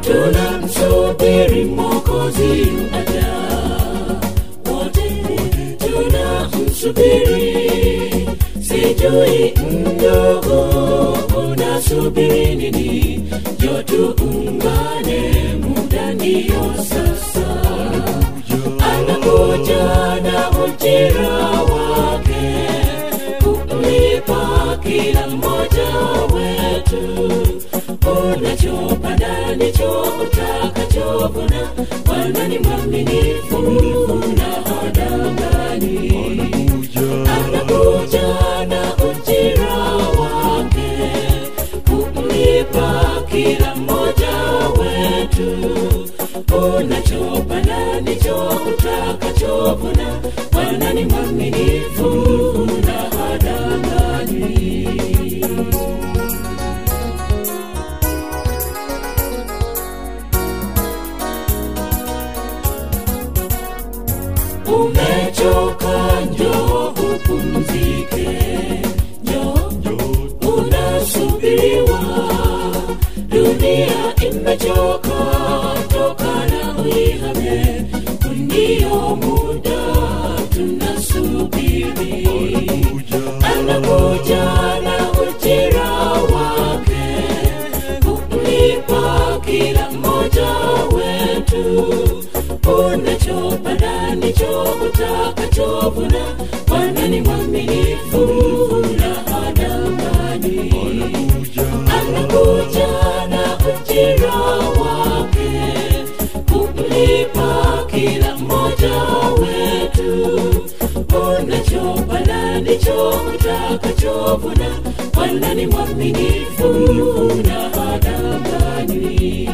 tunamsubiri mwokozi aja wote tunamsubiri sijui mdogo unasubiri nini jo tuungane muda ndiyo sasa anakuja na ujira wake kumlipa kila mmoja wetu unachopanda ndicho utakachovuna bwana ni mwaminifu na hadangani anakuja na ujira wake kumlipa kila mmoja wetu unachopanda ndicho utakachovuna bwana ni mwaminifu na hadangani umechoka njo upumzike njo unasubiriwa dunia imechoka tokana uihame ndio muda tunasubiri anakuja na ujira wake kumlipa kila mmoja wetu unachopanda ndicho utakachovuna bwana ni mwaminifu na hadangani anakuja na ujira wake kumlipa kila mmoja wetu unachopanda ndicho utakachovuna bwana ni mwaminifu na hadangani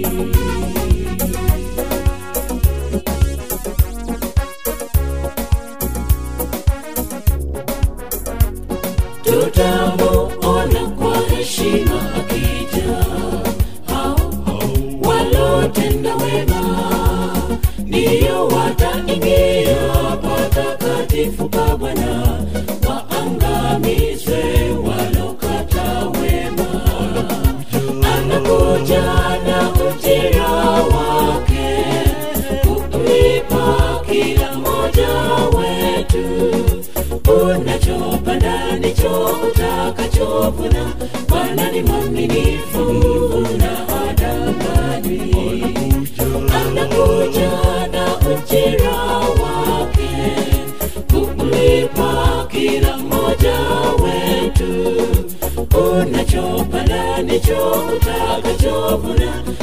tutamuona kwa heshima akija hao walotenda wema ndiyo wataingia patakatifu pa bwana waangamizwe walokata wema anakuja na ujira wake kumlipa kila mmoja wetu unachopanda ndicho utakachovuna bwana ni mwaminifu na hadangani anakuja na ujira wake kumlipa kila mmoja wetu unachopanda ndicho utakachovuna